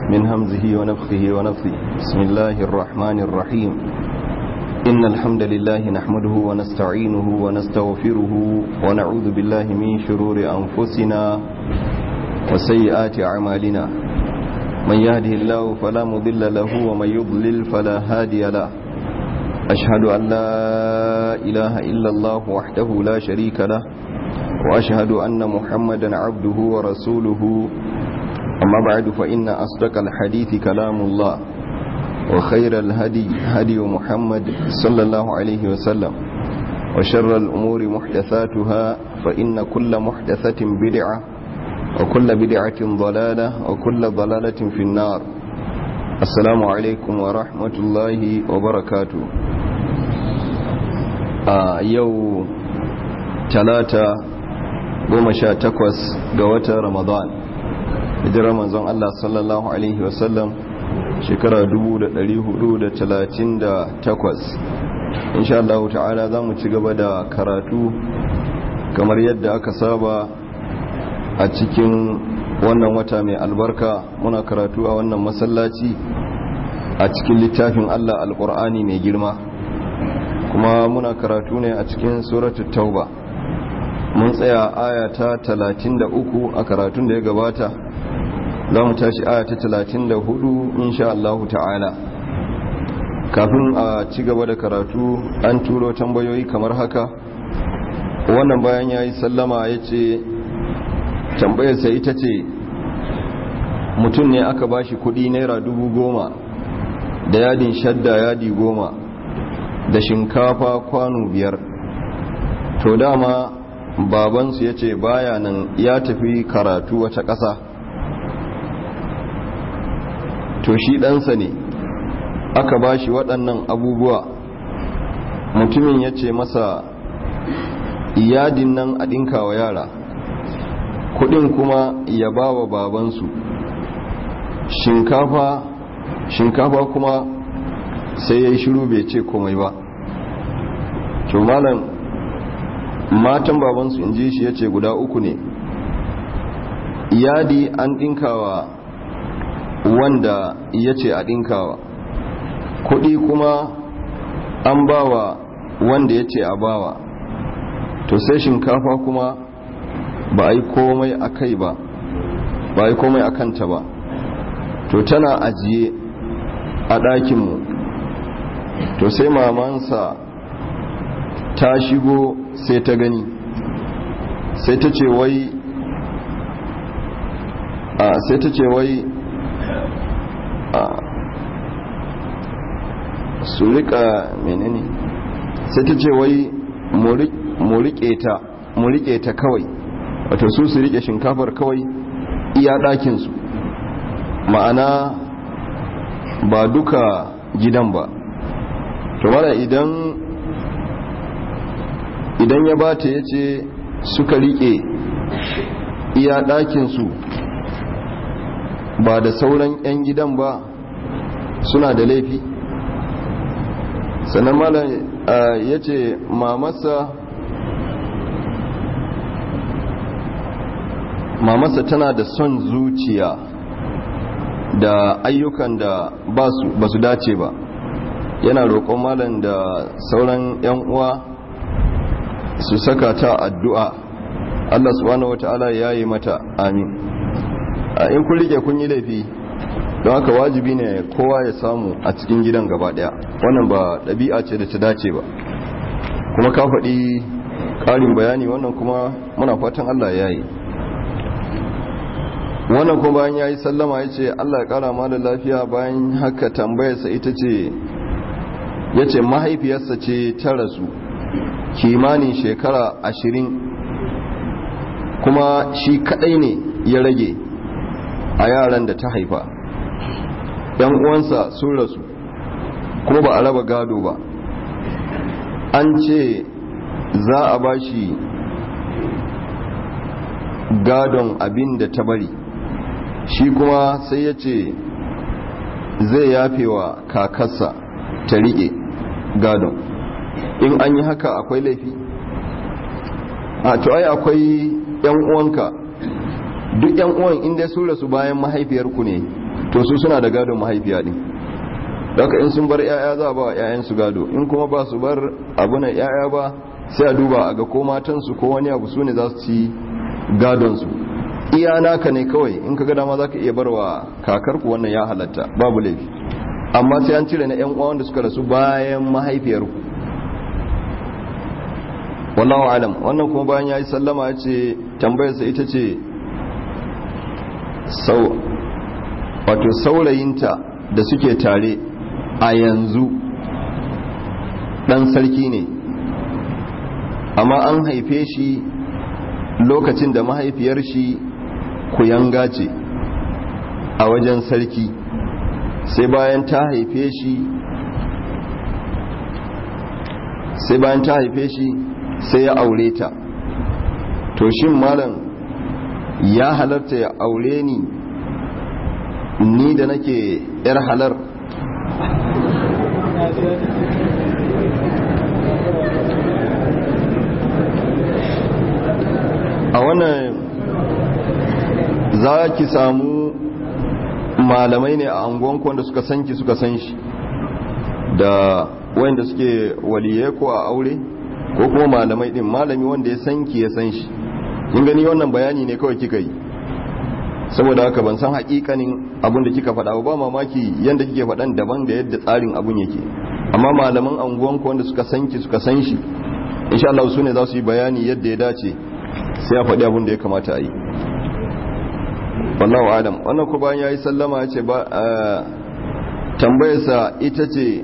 من همزه ونفخه ونفثه بسم الله الرحمن الرحيم إن الحمد لله نحمده ونستعينه ونستغفره ونعوذ بالله من شرور أنفسنا وسيئات أعمالنا من يهده الله فلا مضل له ومن يضلل فلا هادي له أشهد أن لا إله إلا الله وحده لا شريك له وأشهد أن محمدا عبده ورسوله أما بعد فإن أصدق الحديث كلام الله وخير الهدي هدي محمد صلى الله عليه وسلم وشر الأمور محدثاتها فإن كل محدثة بدعة وكل بدعة ضلالة وكل ضلالة في النار السلام عليكم ورحمة الله وبركاته آه يو ثلاثة goma sha takwas ga watan ramadan hijirar manzon Allah sallallahu Alaihi wasallam shekara 438 insha Allah ta'ala za mu ci gaba da karatu kamar yadda aka saba a cikin wannan wata mai albarka muna karatu a wannan masallaci a cikin littafin Allah alkur'ani mai girma kuma muna karatu ne a cikin suratul tauba mun tsaya aya ta 33 a karatun da ya gabata za mu tashi aya ta 34 insha Allah ta'ala kafin a ci gaba da karatu an turo tambayoyi kamar haka wannan bayan ya yi sallama ya ce tambayarsa ita ce mutum ne aka bashi kudi naira dubu goma da yadin shadda yadi goma da shinkafa kwano biyar to dama babansu ya ce baya nan ya tafi karatu wata ƙasa to shi ɗansa ne aka ba shi waɗannan abubuwa mutumin ya ce masa iyadin nan a ɗinka wa yara kuɗin kuma ya ba wa babansu shinkafa shinkafa kuma sai ya yi shiru bai ce komai ba to malam matan babansu in ji shi ya ce guda uku ne yadi an ɗinkawa wanda ya ce a ɗinkawa kuɗi kuma an bawa wanda ya ce a bawa to sai shinkafa kuma ba a yi komai a kai ba ba a yi komai a kanta ba to tana ajiye a ɗakinmu to sai mamansa ta shigo sai ta gani sai ta ce wai a sai ta ce wai a su rika menene sai ta ce wai mu rike ta mu rike ta kawai wato su su rike shinkafar kawai iya ɗakinsu ma'ana ba duka gidan ba to mana idan idan ya bata ya ce suka rike iya ɗakinsu ba da sauran 'yan gidan ba suna da laifi sannan malam ya ce mamasa mamasa tana da son zuciya da ayyukan da ba su dace ba yana roƙon malam da sauran 'yan uwa su saka ta addu'a Allah subhanahu wata'ala ya yi mata amin in kun rike kun yi laifi don haka wajibi ne kowa ya samu a cikin gidan gaba daya wannan ba ɗabi'a ce da ta dace ba kuma ka faɗi ƙarin bayani wannan kuma muna fatan Allah ya yi wannan kuma bayan ya yi sallama ya ce Allah ya ƙara ma da lafiya bayan haka tambayarsa ita ce ya ce mahaifiyarsa ce ta rasu kimanin shekara ashirin kuma shi kadai ne ya rage a yaran da ta haifa yan uwansa sun rasu kuma ba a raba gado ba an ce za a ba shi gadon abin da ta bari shi kuma sai ya ce zai yafe wa kakarsa ta riƙe gadon in an yi haka akwai laifi a to ai akwai yan uwanka duk yan uwan inda sun rasu bayan mahaifiyarku ne to su suna da gadon mahaifiya din daga in sun bar yaya za a ba yayan su gado in kuma ba su bar abunan yaya ba sai a duba a ga ko matansu ko wani abu su ne za su ci gadon su iya naka ne kawai in ka ga dama za ka iya barwa kakarku wannan ya halatta babu laifi amma sai an cire na yan uwa wanda suka rasu bayan mahaifiyarku wallahu alam wannan kuma bayan ya yi sallama ya ce tambayarsa ita ce sau wato saurayinta da suke tare a yanzu dan sarki ne amma an haife shi lokacin da mahaifiyar shi kuyanga ce a wajen sarki sai bayan ta haife shi sai bayan ta haife shi sai ya aure ta to shin malam ya halarta ya aure ni ni da nake yar halar a wannan za ki samu malamai ne a angonku wanda suka sanki suka san shi da wanda suke waliye ko a aure ko kuma malamai din malami wanda ya sanki ya san shi kin gani wannan bayani ne kawai kika yi saboda haka ban san hakikanin abin da kika faɗa ba mamaki yanda kike faɗan daban da yadda tsarin abun yake amma malaman anguwanku wanda suka sanki suka san shi insha Allah su ne za su yi bayani yadda ya dace sai a faɗi abin da ya kamata a yi wallahu adam wannan ko bayan yayi sallama ya ce ba tambayarsa ita ce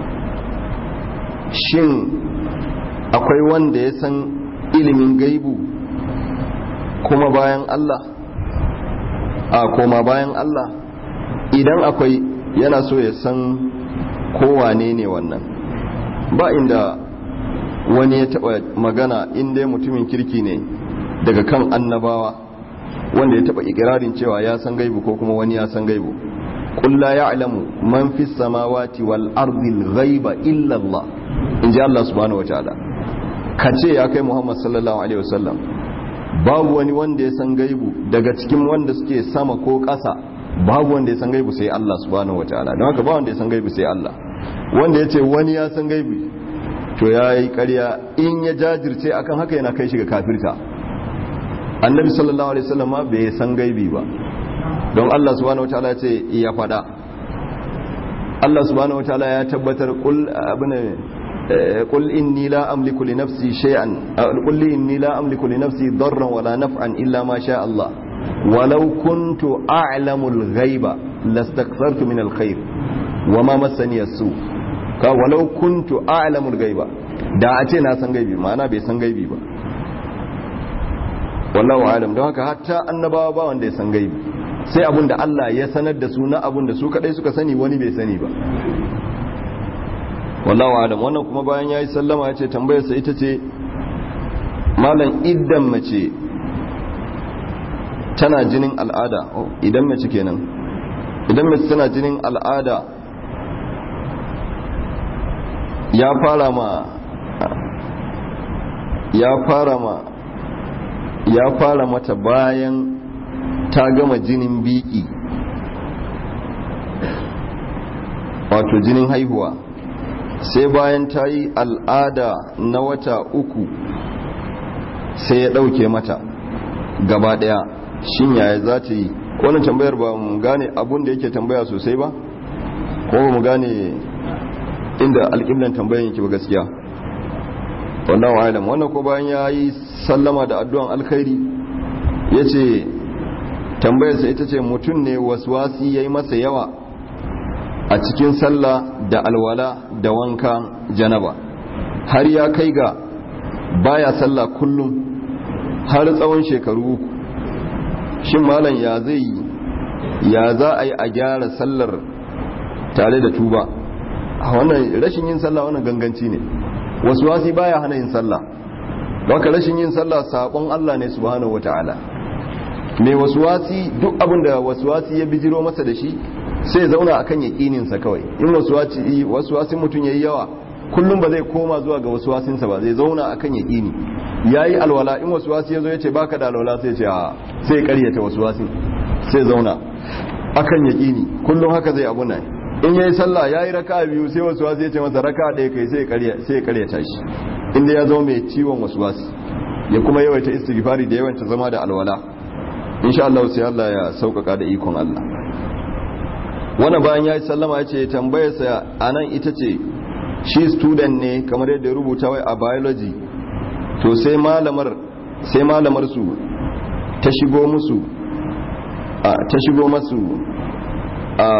shin akwai wanda ya san ilimin gaibu kuma bayan Allah a koma bayan Allah idan akwai yana so ya san kowane ne wannan ba inda wani ya taba magana inda mutumin kirki ne daga kan annabawa wanda ya taba ikirarin cewa ya san gaibu ko kuma wani ya san gaibu qul la ya'lamu man fis samawati wal ardi al ghaiba illa Allah inji Allah subhanahu wataala kace ya kai Muhammad sallallahu alaihi wasallam babu wani wanda ya san gaibu daga cikin wanda suke sama ko ƙasa babu wanda ya san gaibu sai Allah subhanahu wataala don haka ba wanda ya san gaibu sai Allah wanda ya ce wani ya san gaibu to ya yi ƙarya in ya jajirce akan haka yana kai shi ga kafirta annabi sallallahu alaihi wasallam bai san gaibi ba don Allah subhanahu wataala ce ya faɗa Allah subhanahu wataala ya tabbatar qul abuna قل إني لا أملك لنفسي شيئا قل إني لا أملك لنفسي ضرا ولا نفعا إلا ما شاء الله ولو كنت أعلم الغيب لاستكثرت من الخير وما مسني السوء ولو كنت أعلم الغيب da a ce na san gaibi ma'ana bai san gaibi ba wallahu alam don haka hatta annabawa ba wanda ya san gaibi sai abun da Allah ya sanar da su na abun da su kadai suka sani wani bai sani ba wallahu alam wannan kuma bayan yayi sallama ya ce tambayarsa ita ce malam idan mace tana jinin al'ada idan mace kenan idan mace tana jinin al'ada ya fara ma ya fara ma ya fara mata bayan ta gama jinin biki wato jinin haihuwa sai bayan ta yi al'ada na wata uku sai ya ɗauke mata gaba ɗaya shin yaya za ta yi wannan tambayar ba mu gane abun da yake tambaya sosai ba ko ba mu gane inda alƙiblan tambayan yake ba gaskiya wannan wa'alam wannan ko bayan ya yi sallama da addu'an alkhairi ya ce tambayarsa ita ce mutum ne wasi ya yi masa yawa a cikin sallah da alwala da wanka janaba har ya kai ga baya sallah kullum har tsawon shekaru uku shin malam ya zai yi ya za a yi a gyara sallar tare da tuba a wannan rashin yin sallah wannan ganganci ne wasu wasi baya hana yin sallah baka rashin yin sallah sabon Allah ne subhanahu wataala mai wasu wasi duk abin da wasu wasi ya bijiro masa da shi sai zauna akan yaƙininsa kawai in wasu wasi mutum ya yi yawa kullum ba zai koma zuwa ga wasu wasinsa ba zai zauna akan yaƙini ya yi alwala in wasu wasi ya zo ya ce baka da alwala sai ce a sai karyata wasu wasin sai zauna akan yaqini kullum haka zai abu nan in yayi sallah yayi raka biyu sai wasu wasu ya ce masa raka ɗaya kai sai ya sai ya karyata shi inda ya zama mai ciwon wasu wasu ya kuma yawaita istighfari da yawaita zama da alwala insha Allah sai Allah ya sauƙaƙa da ikon Allah wannan bayan ya yi sallama ya ce tambayarsa a nan ita ce shi student ne kamar yadda rubuta wai a biology to sai malamar sai malamar su ta shigo musu a ta shigo masu a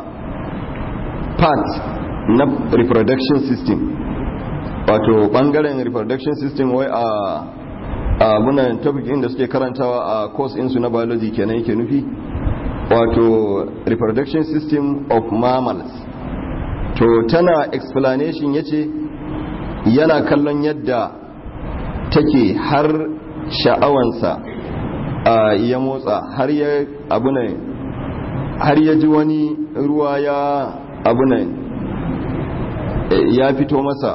part na reproduction system wato bangaren reproduction system wai a abunan topic inda suke karantawa a course insu na biology kenan yake nufi wato reproduction system of mammals to tana explanation yace yana kallon yadda take har sha'awansa ya motsa har ya abunan har ya ji wani ruwa ya abunan ya fito masa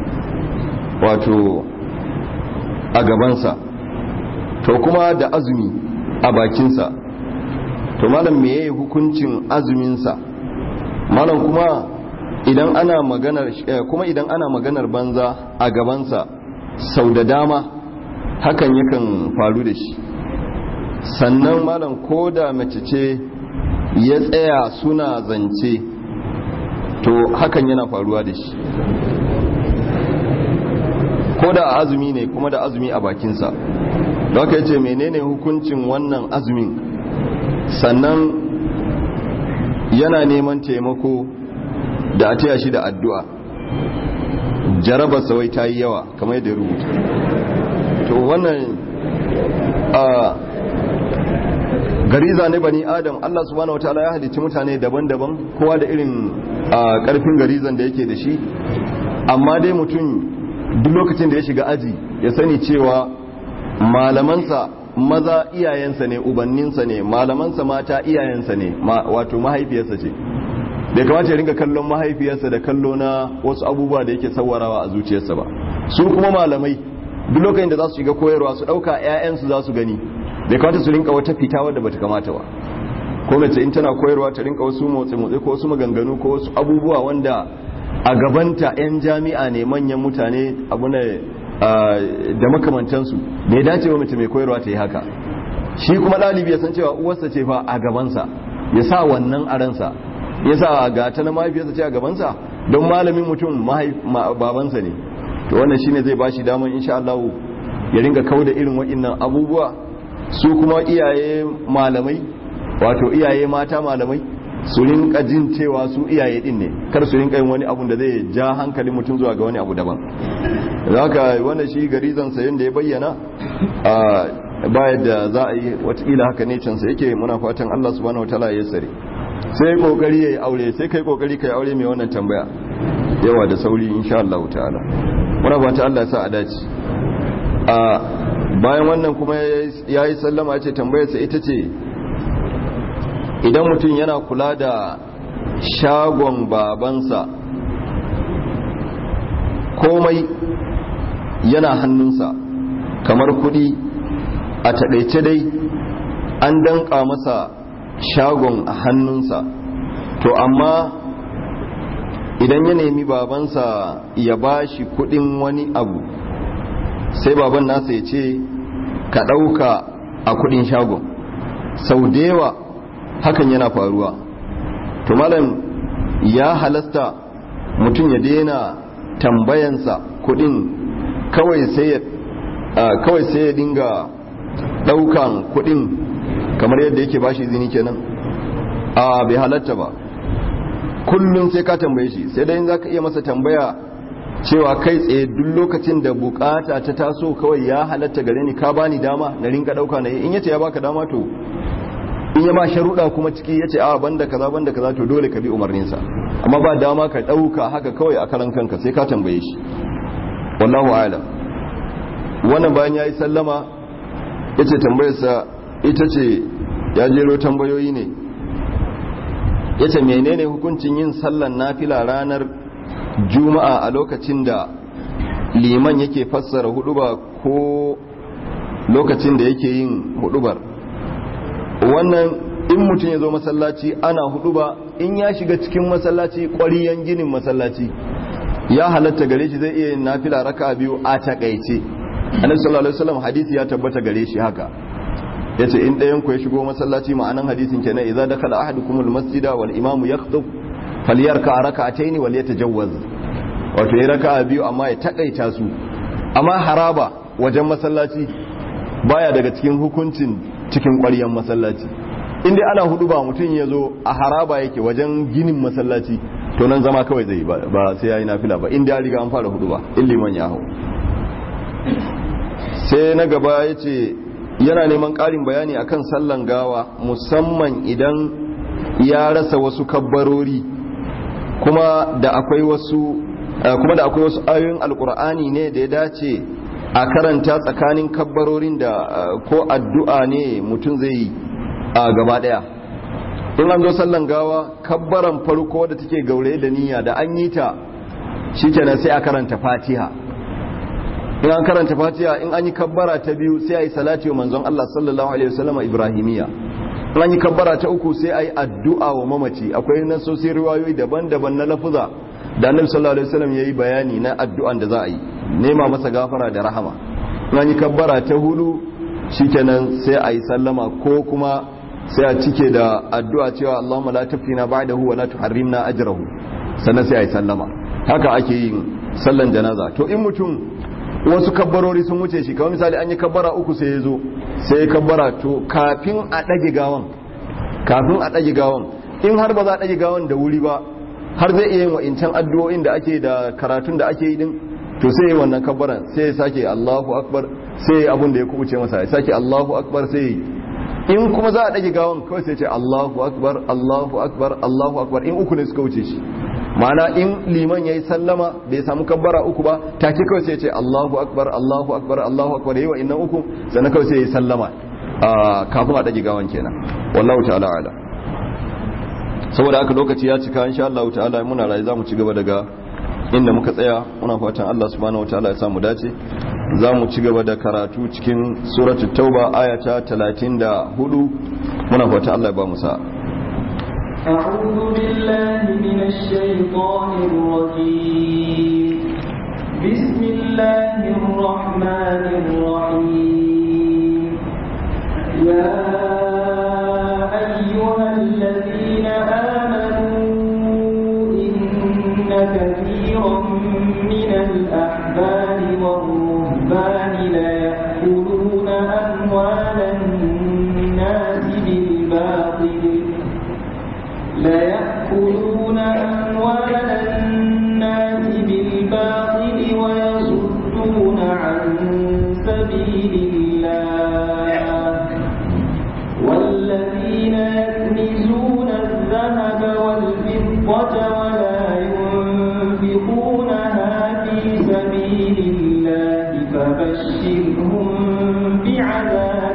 wato a gabansa to kuma da azumi a bakinsa to malam me yayi hukuncin azuminsa malam kuma idan ana maganar kuma idan ana maganar banza a gabansa sau da dama hakan yakan faru da shi sannan malam ko da mace ce ya tsaya suna zance to hakan yana faruwa da shi ko da azumi ne kuma da azumi a bakinsa da aka yace menene hukuncin wannan azumin sannan yana neman taimako da a taya shi da addu'a jarabar sawai ta yi yawa kamar yadda rubuta to wannan a gariza ne bani adam Allah subhanahu wataala ya halicci mutane daban-daban kowa da irin karfin garizan da yake da shi amma dai mutum duk lokacin da ya shiga aji ya sani cewa malamansa maza iyayensa ne ubanninsa ne malamansa mata iyayensa ne wato mahaifiyarsa ce bai kamata ya ringa kallon mahaifiyarsa da kallo na wasu abubuwa da yake sawarawa a zuciyarsa ba su kuma malamai duk lokacin da za su shiga koyarwa su ɗauka 'ya'yansu za su gani bai kamata su rinka wata fita wadda bata kamata ba ko mace in tana koyarwa ta rinka wasu motsi-motsi ko wasu maganganu ko wasu abubuwa wanda a gabanta 'yan jami'a ne manyan mutane abu ne da makamantansu bai dace wa mace mai koyarwa ta yi haka shi kuma ɗalibi ya san cewa uwarsa ce fa a gabansa ya sa wannan a ransa ya sa ga ta na mahaifiyarsa ce a gabansa don malamin mutum babansa ne to wannan shine zai bashi damar insha Allah ya ringa kauda irin waɗannan abubuwa su kuma iyaye malamai wato iyaye mata malamai su rinka jin cewa su iyaye din ne kar su rinka yin wani abu da zai ja hankalin mutum zuwa ga wani abu daban haka wannan shi garizan sa yanda ya bayyana a bayan da za a yi watakila haka ne cansa yake muna fatan Allah subhanahu wataala ya sare sai kokari yayi aure sai kai kokari kai aure mai wannan tambaya yawa da sauri insha Allah ta'ala muna fatan Allah ya sa a dace a bayan wannan kuma yayi sallama ya ce tambayarsa ita ce idan mutum yana kula da shagon babansa komai yana hannunsa kamar kudi a taɗaice dai an danƙa masa shagon a hannunsa to amma idan ya nemi babansa ya ba shi kudin wani abu sai baban nasa ya ce ka ɗauka a kudin shagon sau da yawa hakan yana faruwa to malam ya halasta mutum ya daina tambayansa kudin kawai sai ya kawai sai ya dinga daukan kudin kamar yadda yake bashi zini kenan a bai halatta ba kullum sai ka tambaye shi sai dai za ka iya masa tambaya cewa kai tsaye duk lokacin da bukata ta taso kawai ya halatta gare ni ka bani dama na rinka dauka na in yace ya baka dama to in ya ba sharuɗa kuma ciki ya ce a banda kaza banda kaza to dole ka bi umarninsa amma ba dama ka ɗauka haka kawai a karan kanka sai ka tambaye shi wallahu alam wannan bayan ya yi sallama ya ce tambayarsa ita ce ya jero tambayoyi ne ya ce menene hukuncin yin sallan nafila ranar juma'a a lokacin da liman yake fassara huduba ko lokacin da yake yin hudubar wannan in mutum ya zo masallaci ana hudu ba in ya shiga cikin masallaci ƙwariyan ginin masallaci ya halatta gare shi zai iya yin nafila raka biyu a takaice annabi sallallahu alaihi wasallam hadisi ya tabbata gare shi haka yace in ɗayan ku ya shigo masallaci ma'anan hadisin kenan idza dakala ahadukumul masjida wal imamu yakhtub falyarka rak'atayn wal yatajawwaz wato ya raka'a biyu amma ya takaita su amma haraba wajen masallaci baya daga cikin hukuncin cikin ƙwaryan masallaci in dai ana hudu ba mutum ya zo a haraba yake wajen ginin masallaci to nan zama kawai zai ba sai ya yi nafila ba in dai riga an fara hudu ba in liman ya hau sai na gaba ya ce yana neman ƙarin bayani akan sallan gawa musamman idan ya rasa wasu kabbarori kuma da akwai wasu kuma da akwai wasu ayoyin alkur'ani ne da ya dace a karanta tsakanin kabbarorin da ko addu'a ne mutum zai yi a gaba daya in an zo sallan gawa kabbaran farko da take gaure da niyya da an yi ta shikenan sai a karanta fatiha in an karanta fatiha in an yi kabbara ta biyu sai a yi salati wa manzon Allah sallallahu alaihi wasallam ibrahimiya in an yi kabbara ta uku sai a yi addu'a wa mamaci akwai nasosi riwayoyi daban-daban na lafuza da annabi sallallahu alaihi wasallam yayi bayani na addu'an da za a yi nema masa gafara da rahama in an yi kabbara ta hudu shikenan sai a yi sallama ko kuma sai a cike da addu'a cewa Allahumma la tafina ba'dahu wa la tuharrimna ajrahu sannan sai a yi sallama haka ake yin sallan janaza to in mutum wasu kabbarori sun wuce shi kawai misali an yi kabbara uku sai ya zo sai ya kabbara to kafin a ɗage gawan kafin a ɗage gawan in har ba za a ɗage gawan da wuri ba har zai iya yin wa'incan addu'o'in da ake da karatun da ake yi din to sai ya wannan kabbaran sai ya sake Allahu akbar sai ya abun da ya kubuce masa ya sake Allahu akbar sai in kuma za a ɗage gawan kawai sai ce Allahu akbar Allahu akbar Allahu akbar in uku ne suka wuce shi ma'ana in liman ya yi sallama bai samu kabbara uku ba take kawai sai ce Allahu akbar Allahu akbar Allahu akbar yayi wa innan uku sannan kawai sai ya yi sallama kafin a dage gawan kenan wallahu ta'ala ala saboda haka lokaci ya cika insha Allah ta'ala muna rayu zamu ci gaba daga inda muka tsaya muna fatan Allah subhanahu wataala ya samu dace zamu ci gaba da karatu cikin suratul tauba aya ta 34 muna fatan Allah ya ba mu sa'a أعوذ بالله من الشيطان الرجيم بسم الله الرحمن الرحيم يا أيها الذين آمنوا إن كثيرا من الأحبار والرهبان ليأكلون أموال الناس بالباطل ليأكلون أموال الناس بالباطل ويصدون عن سبيل الله والذين يكنزون الذهب والفضة ولا ينفقونها في سبيل الله فبشرهم بعذاب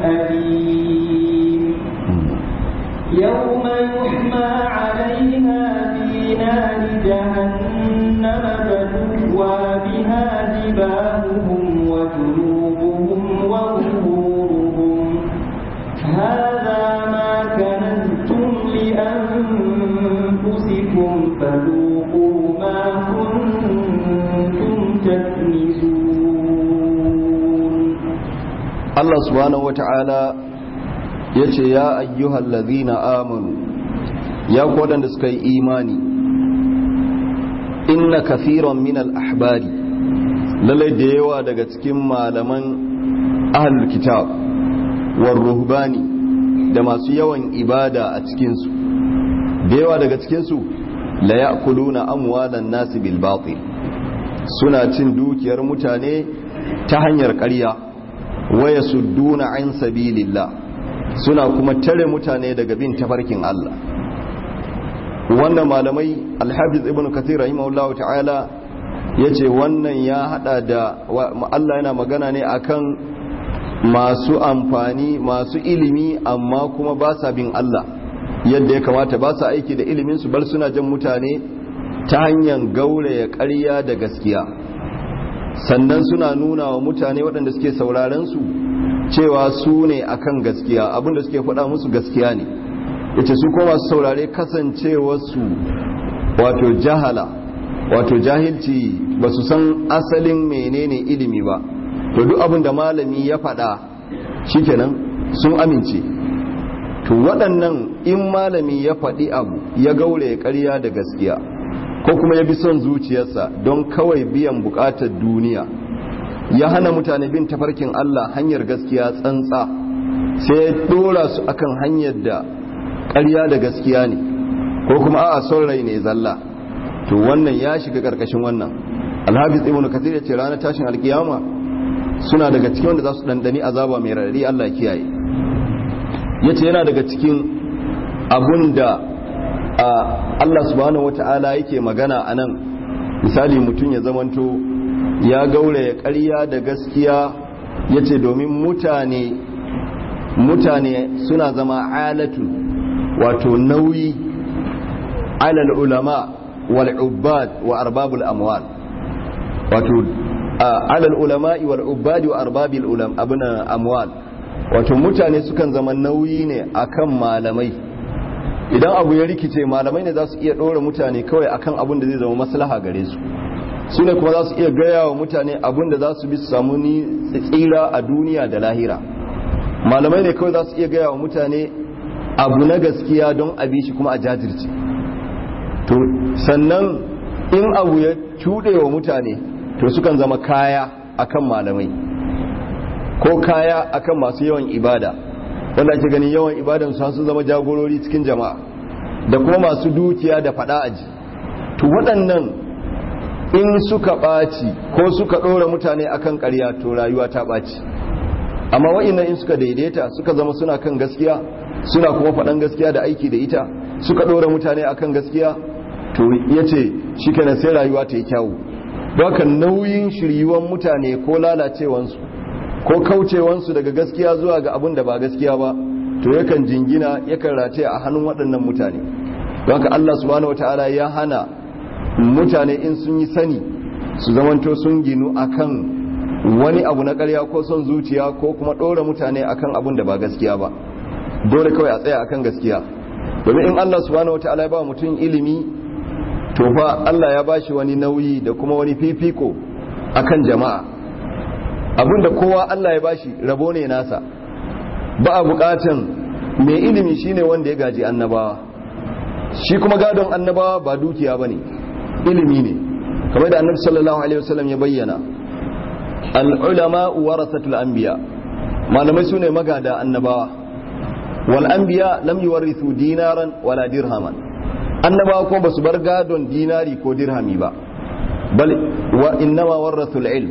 أليم يوم يحمى عليها في نار جهنم فتكوى بها جباههم وجنوبهم وظهورهم هذا ما كنزتم لأنفسكم فذوقوا ما كنتم تكنزون Allah subhanahu wata'ala ya ce ya ayyuhal ladhina amanu ya ku waɗanda suka yi imani inna kafiran min al-ahbari lallai da yawa daga cikin malaman ahlul kitab war ruhbani da masu yawan ibada a cikinsu da yawa daga cikinsu la ya'kuluna amwalan nasi bil batil suna cin dukiyar mutane ta hanyar ƙarya waya sudduna an sabilillah suna kuma tare mutane daga bin tafarkin Allah wannan malamai alhafiz ibn kathir rahimahullah ta'ala yace wannan ya hada da Allah yana magana ne akan masu amfani masu ilimi amma kuma ba sa bin Allah yadda ya kamata ba sa aiki da ilimin su bar suna jan mutane ta hanyar gauraya ƙarya da gaskiya sannan suna nuna wa mutane waɗanda suke sauraren su cewa su ne akan gaskiya abinda suke faɗa musu gaskiya ne yace su kuma masu saurare kasancewarsu wato jahala wato jahilci ba su san asalin menene ilimi ba to duk abin da malami ya faɗa shikenan sun amince to waɗannan in malami ya faɗi abu ya gaure ƙarya da gaskiya ko kuma ya bi son zuciyarsa don kawai biyan buƙatar duniya ya hana mutane bin tafarkin Allah hanyar gaskiya tsantsa sai ya ɗora su akan hanyar da ƙarya da gaskiya ne ko kuma a'a son rai ne zalla to wannan ya shiga ƙarƙashin wannan alhafiz ibnu kathir ya ce ranar tashin alkiyama suna daga cikin wanda za su ɗanɗani azaba mai raɗaɗi Allah kiyaye ya ce yana daga cikin abun da Allah subhanahu wata'ala yake magana a nan misali mutum ya zamanto ya gauraya ƙarya da gaskiya ya ce domin mutane mutane suna zama alatu wato nauyi alal ulama wal ubbad wa arbabul amwal wato alal ulama'i wal ubbadi wa arbabil ulam abuna amwal wato mutane sukan zama nauyi ne akan malamai idan abu ya rikice malamai ne za su iya ɗora mutane kawai akan abin da zai zama maslaha gare su su ne kuma za su iya gaya wa mutane abin da za su bi su samu ni tsira a duniya da lahira malamai ne kawai za su iya gaya wa mutane abu na gaskiya don a bi shi kuma a jajirce to sannan in abu ya cuɗe wa mutane to sukan zama kaya akan malamai ko kaya akan masu yawan ibada wanda ake ganin yawan ibadan su su zama jagorori cikin jama'a da kuma masu dukiya da fada aji to waɗannan in suka ɓaci ko suka ɗora mutane akan ƙarya to rayuwa ta ɓaci amma wa'innan in suka daidaita suka zama suna kan gaskiya suna kuma faɗan gaskiya da aiki da ita suka ɗora mutane akan gaskiya to ya ce shi kenan sai rayuwa ta yi kyawu don haka nauyin shiryuwan mutane ko lalacewansu ko kaucewansu daga gaskiya zuwa ga abin da ba gaskiya ba to yakan jingina yakan rataye a hannun waɗannan mutane don haka Allah subhanahu wataala ya hana mutane in sun yi sani su zamanto sun ginu akan wani abu na ƙarya ko son zuciya ko kuma ɗora mutane akan abin da ba gaskiya ba dole kawai a tsaya akan gaskiya domin in Allah subhanahu wataala ya ba mutum ilimi to fa Allah ya bashi wani nauyi da kuma wani fifiko akan jama'a abinda kowa Allah ya bashi rabo ne nasa ba a bukatan mai ilimi shine wanda ya gaji annabawa shi kuma gadon annabawa ba dukiya bane ilimi ne kamar da annabi sallallahu alaihi wasallam ya bayyana al-ulama warasatul anbiya malamai sune magada annabawa wal anbiya lam yuwarithu dinaran wala dirhaman annabawa ko basu bar gadon dinari ko dirhami ba bal wa innama warathul ilm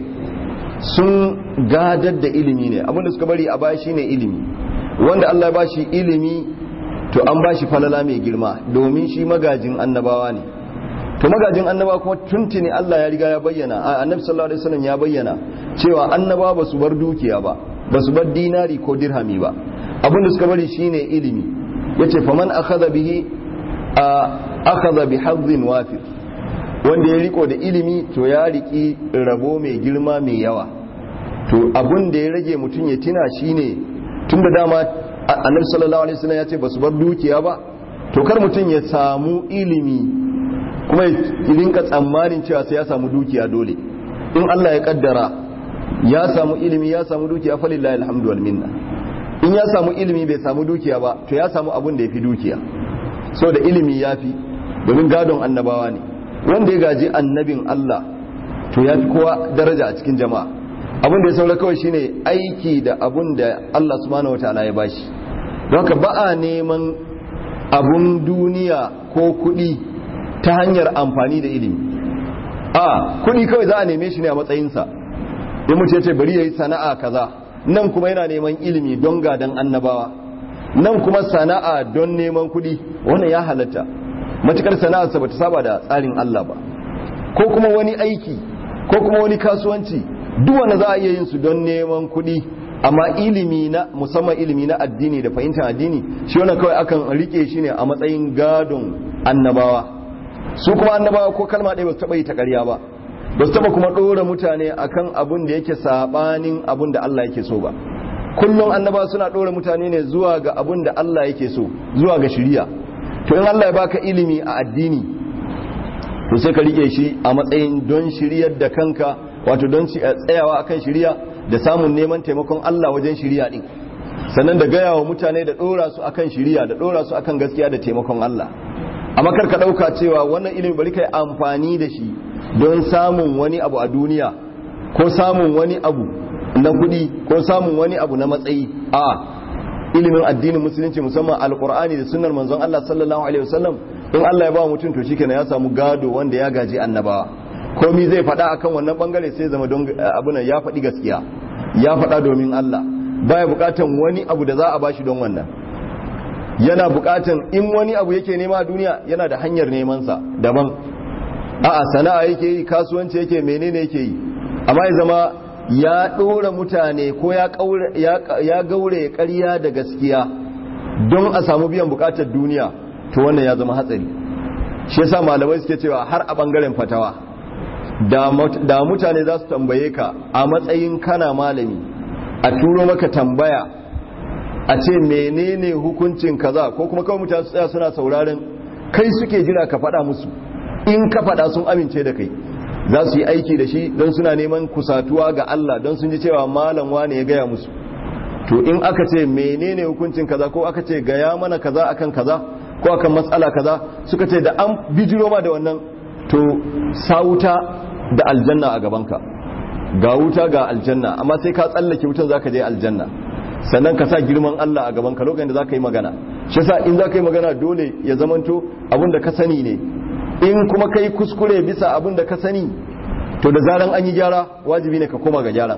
sun gadar da ilimi ne abinda suka bari a baya shine ilimi wanda Allah ya bashi ilimi to an bashi falala mai girma domin shi magajin annabawa ne to magajin annabawa kuma tuntuni Allah ya riga ya bayyana a annabi sallallahu alaihi wasallam ya bayyana cewa annabawa basu bar dukiya ba basu bar dinari ko dirhami ba abinda suka bari shine ilimi yace faman akhadha bihi akhadha bi hadhin wafir wanda ya riko da ilimi to ya riki rabo mai girma mai yawa to abun da ya rage mutum ya tina shine tun da dama annabi sallallahu alaihi wasallam ya ce basu bar dukiya ba to kar mutum ya samu ilimi kuma ya rinka tsammanin cewa sai ya samu dukiya dole in Allah ya kaddara ya samu ilimi ya samu dukiya falillahi alhamdu wal minna in ya samu ilimi bai samu dukiya ba to ya samu abun da ya fi dukiya so da ilimi ya fi domin gadon annabawa ne wanda ya gaji annabin Allah to ya fi kowa daraja a cikin jama'a abin da ya saura kawai shine aiki da abun da Allah subhanahu wataala ya bashi don haka ba a neman abun duniya ko kuɗi ta hanyar amfani da ilimi a kuɗi kawai za a neme shi ne a matsayinsa in mutum ya ce bari ya yi sana'a kaza nan kuma yana neman ilimi don gadan annabawa nan kuma sana'a don neman kuɗi wannan ya halatta matukar sana'arsa ba ta saba da tsarin Allah ba ko kuma wani aiki ko kuma wani kasuwanci duk wanda za a iya yin su don neman kuɗi amma ilimi na musamman ilimi na addini da fahimtar addini shi wannan kawai akan rike shi ne a matsayin gadon annabawa su kuma annabawa ko kalma ɗaya ba su taɓa yi ta ƙarya ba ba su taɓa kuma ɗora mutane akan abun da yake saɓanin abun da Allah yake so ba kullum annaba suna ɗora mutane ne zuwa ga abin da Allah yake so zuwa ga shiriya to in Allah ya baka ilimi a addini to sai ka rike shi a matsayin don shiryar da kanka wato don tsayawa akan shiriya da samun neman taimakon Allah wajen shiriya din sannan da gaya wa mutane da ɗora su akan shiriya da ɗora su akan gaskiya da taimakon Allah amma kar ka ɗauka cewa wannan ilimi bari kai amfani da shi don samun wani abu a duniya ko samun wani abu na kuɗi ko samun wani abu na matsayi a ilimin addinin musulunci musamman alkur'ani da sunnar manzon Allah sallallahu alaihi wasallam in Allah ya ba mutum to shikenan ya samu gado wanda ya gaji annabawa komai zai faɗa akan wannan bangare sai zama don abuna ya faɗi gaskiya ya faɗa domin Allah baya buƙatan wani abu da za a bashi don wannan yana buƙatan in wani abu yake nema a duniya yana da hanyar neman sa daban a'a sana'a yake yi kasuwanci yake menene yake yi amma ya zama ya ɗora mutane ko ya gaure ƙarya da gaskiya don a samu biyan buƙatar duniya to wannan ya zama hatsari shi yasa malamai suke cewa har a ɓangaren fatawa da mutane za su tambaye ka a matsayin kana malami a turo maka tambaya a ce menene hukuncin kaza ko kuma kawai mutane su tsaya suna sauraren kai suke jira ka faɗa musu in ka faɗa sun amince da kai za su yi aiki da shi don suna neman kusatuwa ga Allah don sun ji cewa malam wane ya gaya musu to in aka ce menene hukuncin kaza ko aka ce gaya mana kaza akan kaza ko akan matsala kaza suka ce da an bijiro ma da wannan to sauta da aljanna a gabanka ga wuta ga aljanna amma sai ka tsallake wutan zaka je aljanna sannan ka sa girman Allah a gabanka lokacin da zaka yi magana shi yasa in zaka yi magana dole ya zamanto abin da ka sani ne in kuma kai kuskure bisa abin da ka sani to da zaran an yi gyara wajibi ne ka koma ga gyaran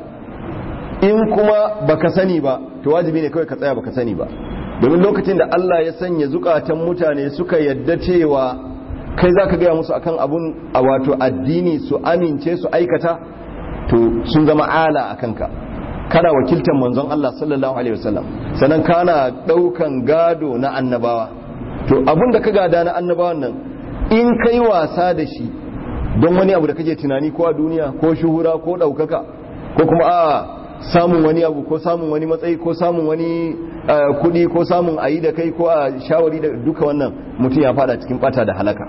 in kuma baka sani ba to wajibi ne kawai ka tsaya baka sani ba domin lokacin da Allah ya sanya zukatan mutane suka yadda cewa kai zaka gaya musu akan abun a wato addini su amince su aikata to sun zama ala a kanka kana wakiltar manzon Allah sallallahu alaihi wasallam sannan kana daukan gado na annabawa to abun da ka gada na annabawan nan in kai wasa da shi don wani abu da kake tunani ko a duniya ko shuhura ko ɗaukaka ko kuma a samun wani abu ko samun wani matsayi ko samun wani kuɗi ko samun ayi da kai ko a shawari da duka wannan mutum ya fada cikin bata da halaka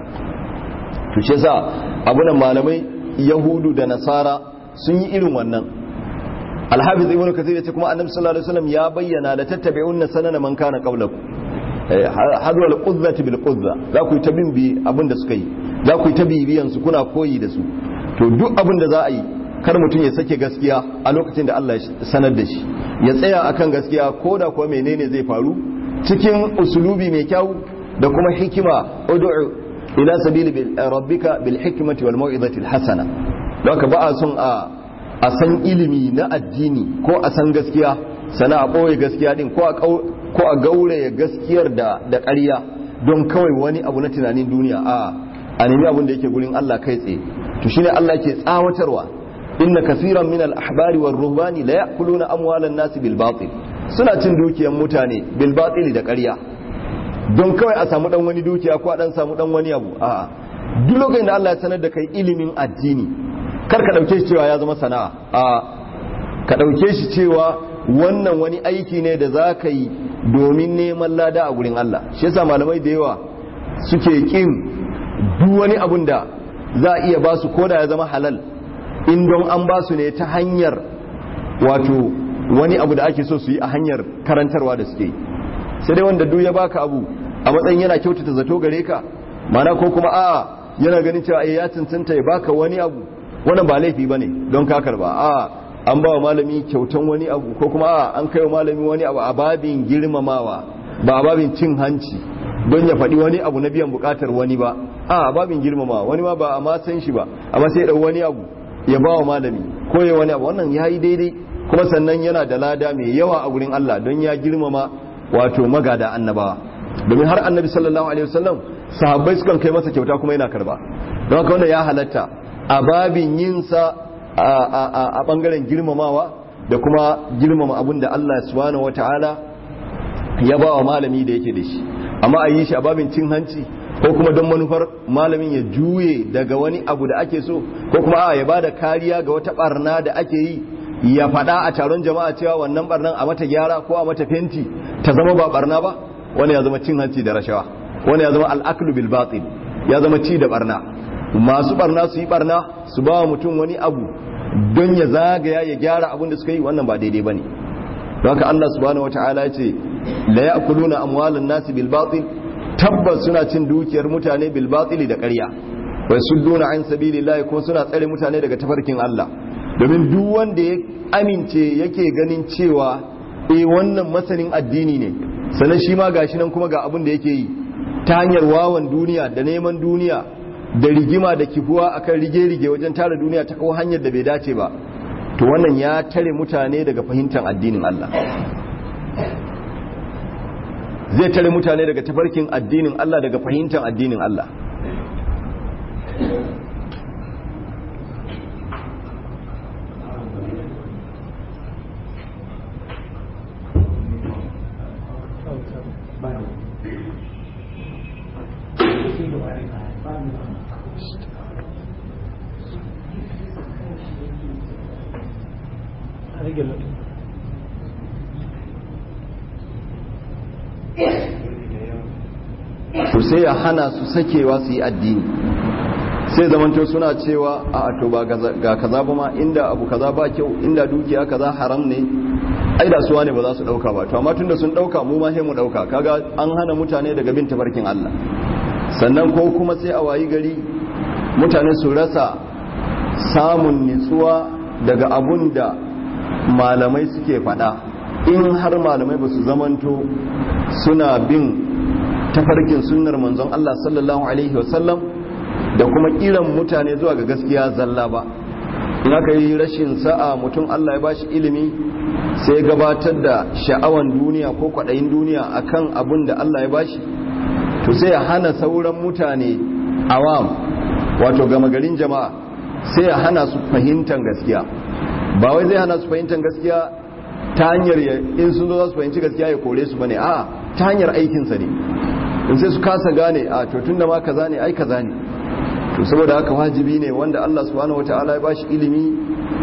to shi yasa abunan malamai yahudu da nasara sun yi irin wannan alhafiz ibnu kathir yace kuma annabi sallallahu alaihi wasallam ya bayyana la tattabi'unna sanana man kana qablakum hadwal qudzati bil qudza za ku yi ta bin bi abin da suka yi za ku yi ta bibiyan su kuna koyi da su to duk abin da za a yi kar mutum ya sake gaskiya a lokacin da Allah ya sanar da shi ya tsaya akan gaskiya ko da kuwa menene zai faru cikin usulubi mai kyau da kuma hikima ud'u ila sabili rabbika bil hikmati wal mau'izati al hasana don ba a son a a san ilimi na addini ko a san gaskiya sana a ɓoye gaskiya din ko a gauraya gaskiyar da da ƙarya don kawai wani abu na tunanin duniya a a nemi abin da yake gurin Allah kai tsaye to shine Allah ke tsawatarwa inna kasiran min al-ahbari war ruhbani la ya'kuluna amwalan nas bil batil suna cin dukiyar mutane bil batil da ƙarya don kawai a samu dan wani dukiya ko a dan samu dan wani abu a duk lokacin da Allah ya sanar da kai ilimin addini kar ka dauke shi cewa ya zama sana'a a ka dauke shi cewa wannan wani aiki ne da za ka yi domin neman lada a gurin Allah shi yasa malamai da yawa suke kin duk wani abun da za a iya basu koda ya zama halal in don an basu ne ta hanyar wato wani abu da ake so su yi a hanyar karantarwa da suke sai dai wanda duk ya baka abu a matsayin yana kyautata zato gare ka mana ko kuma a yana ganin cewa ya cancanta ya baka wani abu wannan ba laifi bane don ka karba a an ba wa malami kyautan wani abu ko kuma a an kai wa malami wani abu a babin girmamawa ba a babin cin hanci don ya faɗi wani abu na biyan buƙatar wani ba a babin girmamawa wani ma ba a ma san shi ba amma sai ya ɗau wani abu ya ba wa malami ko ya wani abu wannan ya yi daidai kuma sannan yana da lada mai yawa a gurin Allah don ya girmama wato magada annabawa domin har annabi sallallahu alaihi wasallam sahabbai sukan kai masa kyauta kuma yana karba don haka wannan ya halatta a babin yinsa a bangaren girmamawa da kuma girmama abin da Allah subhanahu wataala ya ba wa malami da yake da shi amma a yi shi a babin cin hanci ko kuma don manufar malamin ya juye daga wani abu da ake so ko kuma a ya ba da kariya ga wata barna da ake yi ya faɗa a taron jama'a cewa wannan barnan a mata gyara ko a mata fenti ta zama ba barna ba wani ya zama cin hanci da rashawa wani ya zama al'aklu bil batil ya zama ci da barna masu barna su yi barna su ba wa mutum wani abu don ya zagaya ya gyara abin da suka yi wannan ba daidai bane don haka Allah subhanahu wataala ya ce la ya'kuluna amwalan nasi bil batil tabbas suna cin dukiyar mutane bil batil da ƙarya wa sudduna an sabilillahi ko suna tsare mutane daga tafarkin Allah domin duk wanda ya amince yake ganin cewa eh wannan masanin addini ne sannan shi ma gashi nan kuma ga abin da yake yi ta hanyar wawan duniya da neman duniya da rigima da kifuwa akan rige-rige wajen tara duniya ta kawo hanyar da bai dace ba to wannan ya tare mutane daga fahimtar addinin Allah zai tare mutane daga tafarkin addinin Allah daga fahimtar addinin Allah to sai ya hana su sakewa su yi addini sai zamanto suna cewa a to ba ga kaza ba ma inda abu kaza ba kyau inda dukiya kaza haram ne ai da suwa ne ba za su dauka ba to amma tunda sun dauka mu ma sai mu dauka kaga an hana mutane daga bin tafarkin Allah sannan ko kuma sai a wayi gari mutane su rasa samun nitsuwa daga abun da malamai suke faɗa in har malamai ba su zamanto suna bin tafarkin sunnar manzon Allah sallallahu alaihi wasallam da kuma kiran mutane zuwa ga gaskiya zalla ba in aka yi rashin sa'a mutum Allah ya bashi ilimi sai gabatar da sha'awan duniya ko kwaɗayin duniya akan abun da Allah ya bashi to sai ya hana sauran mutane awam wato gama garin jama'a sai ya hana su fahimtar gaskiya ba wai zai hana su fahimtar gaskiya ta hanyar in sun zo za su fahimci gaskiya ya kore su bane a ta hanyar aikinsa ne in sai su kasa gane a to tun da ma kaza ne ai kaza ne to saboda haka wajibi ne wanda Allah subhanahu wataala ya bashi ilimi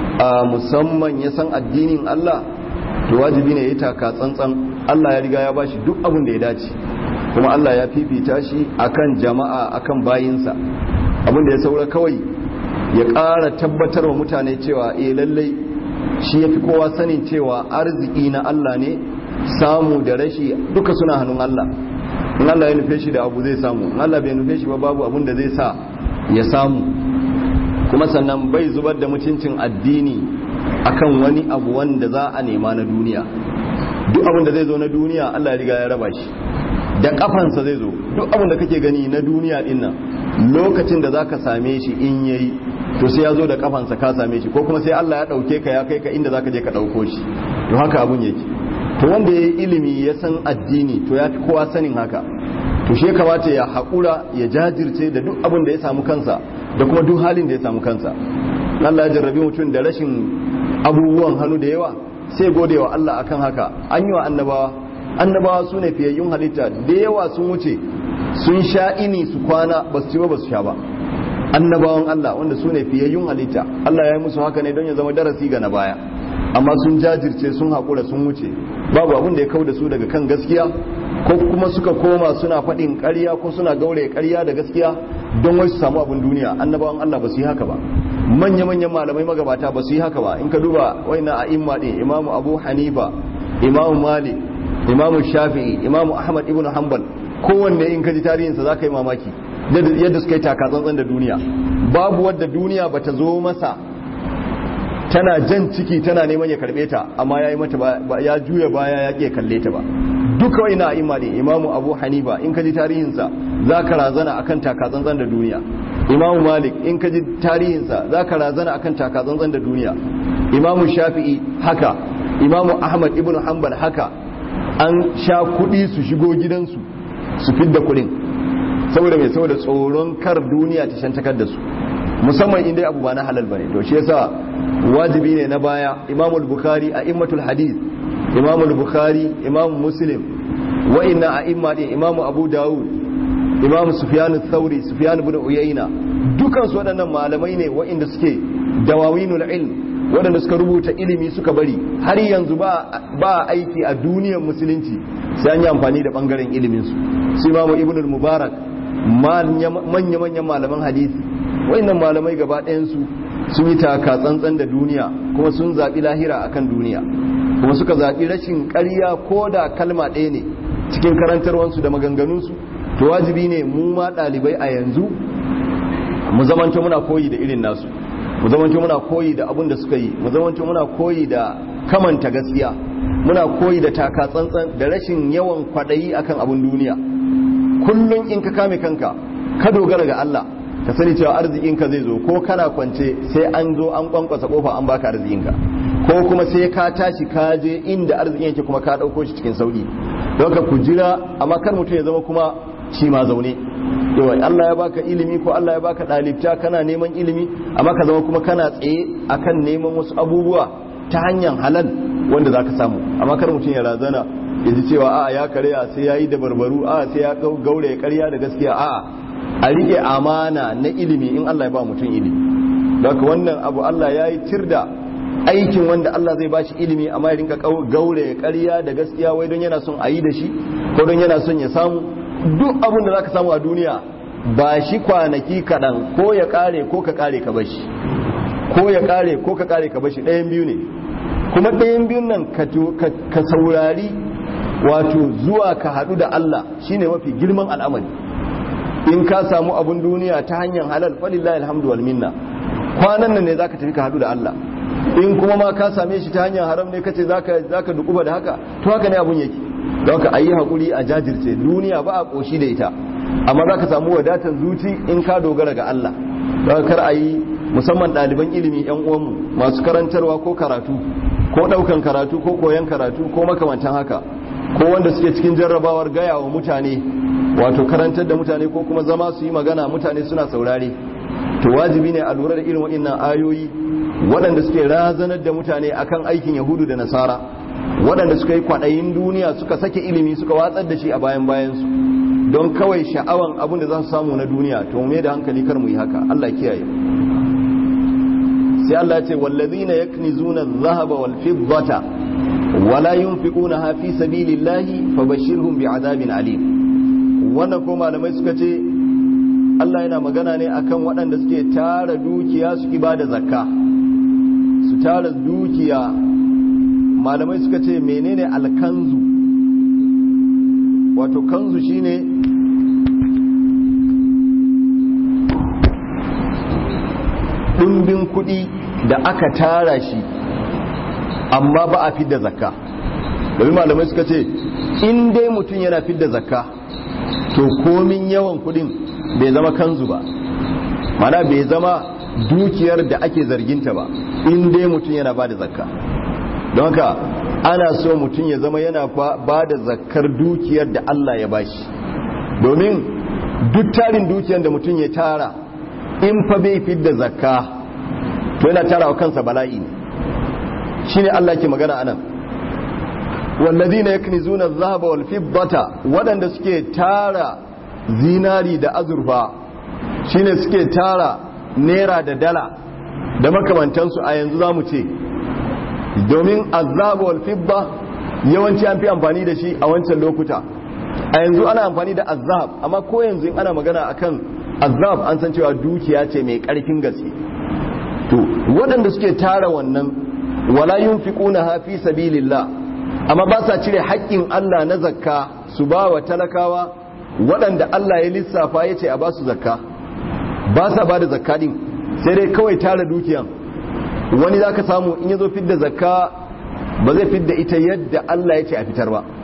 a musamman ya san addinin Allah to wajibi ne ya taka tsantsan Allah ya riga ya bashi duk abin da ya dace kuma Allah ya fifita shi akan jama'a akan bayinsa abin da ya saura kawai ya ƙara tabbatar wa mutane cewa eh lallai shi ya fi kowa sanin cewa arziki na Allah ne samu da rashi duka suna hannun Allah in Allah ya nufe shi da abu zai samu in Allah bai nufe shi ba babu abin da zai sa ya samu kuma sannan bai zubar da mutuncin addini akan wani abu wanda za a nema na duniya duk abin da zai zo na duniya Allah ya riga ya raba shi da kafansa zai zo duk abin da kake gani na duniya din nan lokacin da zaka same shi in yayi to sai ya zo da kafansa ka same shi ko kuma sai Allah ya dauke ka ya kai ka inda zaka je ka dauko shi to haka abun yake to wanda yayi ilimi ya san addini to ya fi kowa sanin haka to shi ya kamata ya haƙura ya jajirce da duk abin da ya samu kansa da kuma duk halin da ya samu kansa Allah ya jarrabi mutum da rashin abubuwan hannu da yawa sai gode wa Allah akan haka an yi wa annabawa annabawa su ne fiyayyun halitta da yawa sun wuce sun sha ini su kwana ba su ci ba ba su sha ba annabawan Allah wanda su ne fiyayyun halitta Allah ya yi musu haka ne don ya zama darasi ga na baya amma sun jajirce sun haƙura sun wuce babu abin da ya kau da su daga kan gaskiya ko kuma suka koma suna faɗin ƙarya ko suna gaure ƙarya da gaskiya don wai su samu abin duniya annabawan Allah ba su yi haka ba manya-manyan malamai magabata ba su yi haka ba in ka duba waina a imma ɗin imamu abu hanifa imamu malik imamu shafi'i imamu ahmad ibn hanbal kowanne in ka ji tarihinsa za ka yi mamaki yadda suka yi takatsantsan da duniya babu wadda duniya ba ta zo masa tana jan ciki tana neman ya karbe ta amma ya yi mata ya juya baya ya ke kalle ta ba duka wai na imma ne imamu abu hanifa in ka ji tarihinsa za ka razana akan takatsantsan da duniya imamu malik in ka ji tarihinsa za ka razana akan takatsantsan da duniya imamu shafi'i haka imamu ahmad ibn hanbal haka an sha kuɗi su shigo gidansu su fidda kuɗin saboda mai saboda tsoron kar duniya ta shantakar da su musamman inda abu ba na halal bane to shi yasa wajibi ne na baya imamu bukhari a immatul hadith imamu bukhari imamu muslim wa inna a imma din imamu abu dawud imamu sufyan thauri sufyan ibn uyayna dukan su waɗannan malamai ne waɗanda suke dawawinul ilm waɗanda suka rubuta ilimi suka bari har yanzu ba ba aiki a duniyar musulunci sai an yi amfani da bangaren ilimin su su imamu ibn mubarak manya manyan malaman hadisi wayannan malamai gaba ɗayan su sun yi taka tsantsan da duniya kuma sun zaɓi lahira akan duniya kuma suka zaɓi rashin ƙarya ko da kalma ɗaya ne cikin karantarwansu da maganganunsu to wajibi ne mu ma ɗalibai a yanzu mu zamanto muna koyi da irin nasu mu zamanto muna koyi da abin da suka yi mu zamanto muna koyi da kamanta gaskiya muna koyi da taka tsantsan da rashin yawan kwaɗayi akan abin duniya kullum in ka kame kanka ka dogara ga Allah ka sani cewa arzikinka zai zo ko kana kwance sai an zo an kwankwasa kofa an baka arzikinka ko kuma sai ka tashi ka je inda arzikin yake kuma ka ɗauko shi cikin sauki don ka ku jira amma kar mutum ya zama kuma shi ma zaune yawa Allah ya baka ilimi ko Allah ya baka ɗalibta kana neman ilimi amma ka zama kuma kana tsaye akan neman wasu abubuwa ta hanyar halal wanda za ka samu amma kar mutum ya razana ya ji cewa a ya karya sai ya yi da barbaru a sai ya gaure ya karya da gaskiya a a rike amana na ilimi in Allah ya ba mutum ilimi don wannan abu Allah ya yi tirda aikin wanda Allah zai bashi ilimi amma ya rinka gaure ya karya da gaskiya wai don yana son a yi da shi ko don yana son ya samu duk abin da za ka samu a duniya ba shi kwanaki kaɗan ko ya ƙare ko ka ƙare ka bashi ko ya ƙare ko ka ƙare ka bashi ɗayan biyu ne kuma ɗayan biyun nan ka saurari wato zuwa ka haɗu da Allah shine mafi girman al'amari in ka samu abun duniya ta hanyar halal falillahi alhamdu wal minna kwanan nan ne zaka tafi ka haɗu da Allah in kuma ma ka same shi ta hanyar haram ne kace zaka zaka dukuba da haka to haka ne abun yake don ka ayi hakuri a jajirce duniya ba a koshi da ita amma zaka samu wadatar zuci in ka dogara ga Allah don kar ayi musamman ɗaliban ilimi yan uwanmu masu karantarwa ko karatu ko ɗaukan karatu ko koyan karatu ko makamantan haka ko wanda suke cikin jarrabawar gaya wa mutane wato karantar da mutane ko kuma zama su yi magana mutane suna saurare to wajibi ne a lura da irin waɗannan ayoyi waɗanda suke razanar da mutane akan aikin yahudu da nasara waɗanda suka yi kwaɗayin duniya suka sake ilimi suka watsar da shi a bayan bayansu don kawai sha'awan abin da za su samu na duniya to me da hankali kar mu yi haka Allah kiyaye sai Allah ya ce wallazina yaknizuna adh-dhahaba wal fiddata wala yunfiqunaha fi sabilillahi fabashshirhum bi'adabin alim wannan ko malamai suka ce Allah yana magana ne akan waɗanda suke tara dukiya su ibada zakka su tara dukiya malamai suka ce menene alkanzu wato kanzu shine ɗumbin kuɗi da aka tara shi amma ba a fidda zakka domin malamai suka ce in dai mutum yana fidda zakka to komin yawan kuɗin bai zama kanzu ba mana bai zama dukiyar da ake zarginta ba in dai mutum yana ba da zakka don haka ana so mutum ya zama yana ba da zakkar dukiyar da Allah ya bashi domin duk tarin dukiyar da mutum ya tara in fa bai fidda zakka to yana tara wa kansa bala'i ne shine Allah ke magana anan wallazina yaknizuna adh-dhahaba wal fiddata wadanda suke tara zinari da azurfa shine suke tara naira da dala da makamantansu a yanzu zamu ce domin azhaba wal fidda yawanci an fi amfani da shi a wancan lokuta a yanzu ana amfani da azhab amma ko yanzu in ana magana akan azhab an san cewa dukiya ce mai karfin gaske to waɗanda suke tara wannan wala yunfiquna fi sabilillah amma ba sa cire haƙƙin Allah na zakka su ba wa talakawa waɗanda Allah ya lissafa ya ce a ba su zakka ba sa ba da zakka din sai dai kawai tara dukiyan wani za ka samu in ya zo fidda zakka ba zai fidda ita yadda Allah ya ce a fitar ba